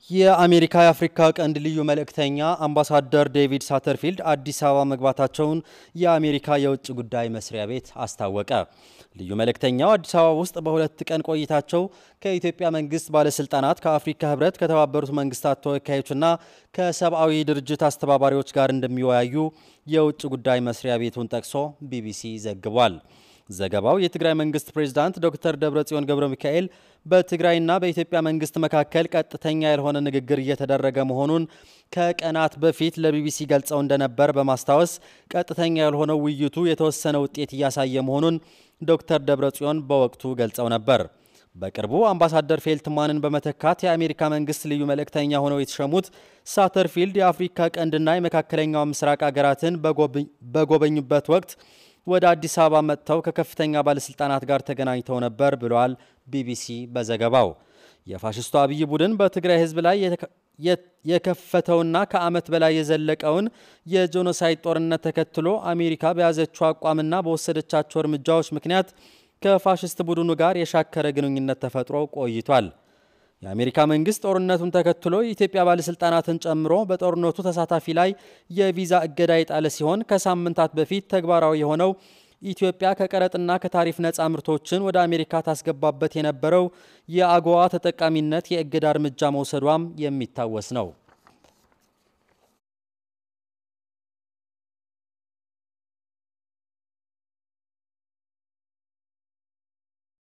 የአሜሪካ የአፍሪካ ቀንድ ልዩ መልእክተኛ አምባሳደር ዴቪድ ሳተርፊልድ አዲስ አበባ መግባታቸውን የአሜሪካ የውጭ ጉዳይ መስሪያ ቤት አስታወቀ። ልዩ መልእክተኛው አዲስ አበባ ውስጥ በሁለት ቀን ቆይታቸው ከኢትዮጵያ መንግስት ባለስልጣናት፣ ከአፍሪካ ህብረት፣ ከተባበሩት መንግስታት ተወካዮችና ከሰብአዊ ድርጅት አስተባባሪዎች ጋር እንደሚወያዩ የውጭ ጉዳይ መስሪያ ቤቱን ጠቅሶ ቢቢሲ ዘግቧል። ዘገባው የትግራይ መንግስት ፕሬዝዳንት ዶክተር ደብረጽዮን ገብረ ሚካኤል በትግራይና በኢትዮጵያ መንግስት መካከል ቀጥተኛ ያልሆነ ንግግር እየተደረገ መሆኑን ከቀናት በፊት ለቢቢሲ ገልጸው እንደነበር በማስታወስ ቀጥተኛ ያልሆነው ውይይቱ የተወሰነ ውጤት እያሳየ መሆኑን ዶክተር ደብረጽዮን በወቅቱ ገልጸው ነበር። በቅርቡ አምባሳደር ፌልትማንን በመተካት የአሜሪካ መንግስት ልዩ መልእክተኛ ሆነው የተሸሙት ሳተርፊልድ የአፍሪካ ቀንድና የመካከለኛው ምስራቅ ሀገራትን በጎበኙበት ወቅት ወደ አዲስ አበባ መጥተው ከከፍተኛ ባለስልጣናት ጋር ተገናኝተው ነበር ብለዋል ቢቢሲ በዘገባው። የፋሽስቱ አብይ ቡድን በትግራይ ህዝብ ላይ የከፈተውና ከዓመት በላይ የዘለቀውን የጄኖሳይድ ጦርነት ተከትሎ አሜሪካ በያዘችው አቋምና በወሰደቻቸው እርምጃዎች ምክንያት ከፋሽስት ቡድኑ ጋር የሻከረ ግንኙነት ተፈጥሮ ቆይቷል። የአሜሪካ መንግስት ጦርነቱን ተከትሎ የኢትዮጵያ ባለስልጣናትን ጨምሮ በጦርነቱ ተሳታፊ ላይ የቪዛ እገዳ የጣለ ሲሆን ከሳምንታት በፊት ተግባራዊ የሆነው ኢትዮጵያ ከቀረጥና ከታሪፍ ነፃ ምርቶችን ወደ አሜሪካ ታስገባበት የነበረው የአጎዋ ተጠቃሚነት የእገዳ እርምጃ መውሰዷም የሚታወስ ነው።